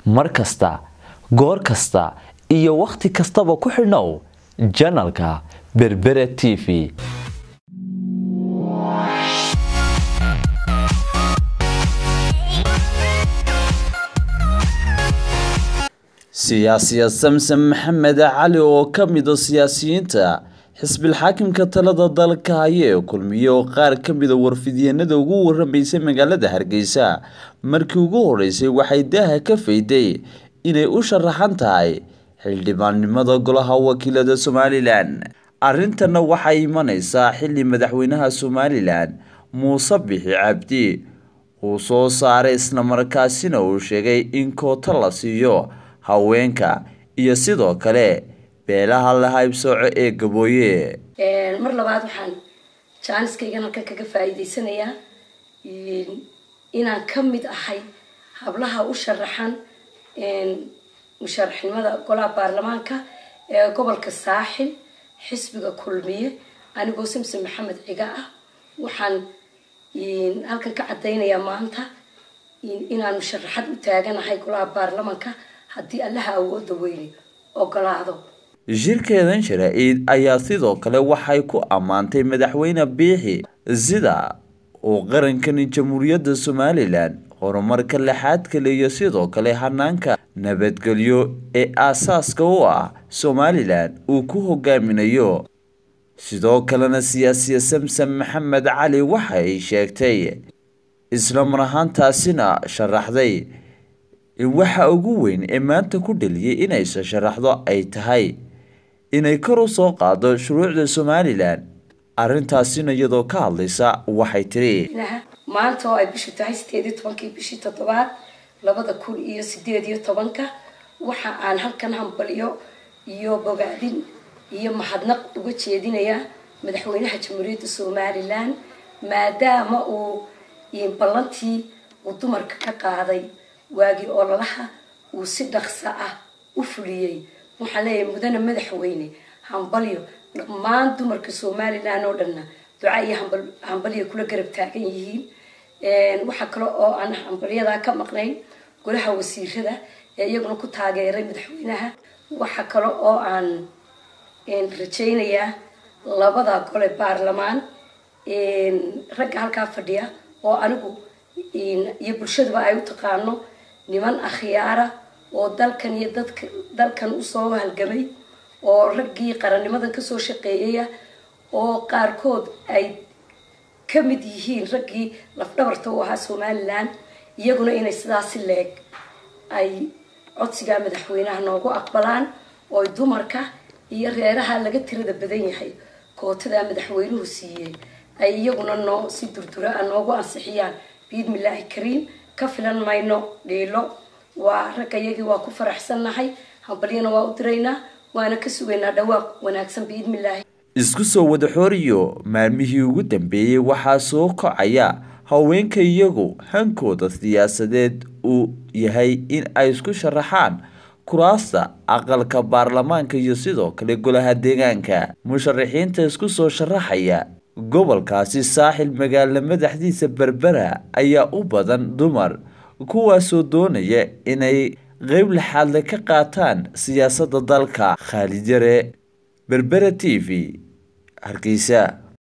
mar kasta goor kasta iyo wakhti kastaba ku xidhnow janalka berbere t v siyaasiya samsen maxamed cali oo ka mid a siyaasiyiinta xisbilxaakimka talada dalka haya ee kulmiye oo qaar ka mida warfidyenada ugu waramaysay magaalada hargeysa markii ugu horeysay waxay daaha ka fayday inay u sharaxan tahay xildhibaannimada golaha wakiilada somalilan arrintanna waxay imaneysaa xili madaxweynaha somalilan muuse bixi cabdi uu soo saaray islamarkaasina uu sheegay in koota la siiyo haweenka iyo sidoo kale beelaha la haybsooco ee gabooye mar labaad waxaan jaaniskaygan halkan kaga faa'iideysanayaa inaan ka mid ahay hablaha u sharaxan musharaxnimada golaha baarlamaanka ee gobolka saaxil xisbiga kulmiye anigoo samson maxamed ciga ah waxaan halkan ka caddaynayaa maanta inaan musharaxad u taaganahay golaha baarlamaanka haddii allaha awooda weyne ogolaado shirkeedan shara-iid ayaa sidoo kale waxay ku ammaantay madaxweyne biixi sida uu qarankani jamhuuriyadda somalilan horumarka lixaad kale iyo sidoo kale hanaanka nabadgelyo ee aasaaska u ah somalilan uu ku hogaaminayo sidoo kalena siyaasiya samsen maxamed cali waxay sheegtay islamar ahaantaasina sharaxday in waxa ugu weyn ee maanta ku dhaliyay inaysa sharaxdo ay tahay inay kor u soo qaado shuruucda somalilan arrintaasina iyadoo ka hadlaysa waxay tiri maanta oo ay bishu tahay sideed iyo tobankii bishii toddobaad labada kun iyo sideed iyo tobanka waxa aan halkan hambalyo iyo bogaadin iyo mahadnaq uga jeedinayaa madaxweynaha jamhuuriyadda somalilan maadaama uu ballantii uu dumarka ka qaaday waagii ololaha uu si dhaqso ah u fuliyey waxaan leeyahay mudane madaxweyne hambalyo dhammaan dumarka somalilan oo dhanna duca iyo hambalyo kula garab taagan yihiin waxaa kale oo aan hambalyadaa ka maqnayn golaha wasiirada ee iyaguna ku taageeray madaxweynaha waxaa kale oo aan rajaynayaa labada gole baarlamaan ragga halkaa fadhiya oo anigu iyo bulshaduba ay u taqaano niman akhyaara oo dalkan iyo dadka dalkan usoo halgamay oo raggii qarannimadan kasoo shaqeeyaya oo qaarkood ay ka mid yihiin raggii lafdhabarta u ahaa somalilan iyaguna inay sidaasi leeg ay codsigaa madaxweynaha noogu aqbalaan oo dumarka iyo reeraha laga tirada badan yahay kootadaa madaxweynuhu siiyey ay iyaguna noo si durdura a noogu ansixiyaan biidmillaahi kariim ka filan mayno dhiilo waa ragga iyagii waa ku faraxsannahay hambalyana waa u diraynaa waana ka sugaynaa dhawaaq wanaagsan biidmillaahi isku soo wada xooriyo maalmihii ugu dambeeyey waxaa soo kocaya haweenka iyagu hankooda siyaasadeed uu yahay in ay isku sharaxaan kuraasta aqalka baarlamaanka iyo sidoo kale golaha deegaanka musharaxiinta isku soo sharaxaya gobolkaasi saaxil magaalo madaxdiisa berbera ayaa u badan dumar kuwaasoo doonaya inay qeyb laxaadle ka qaataan siyaasadda dalka khaalid yare berbera t v hargeysa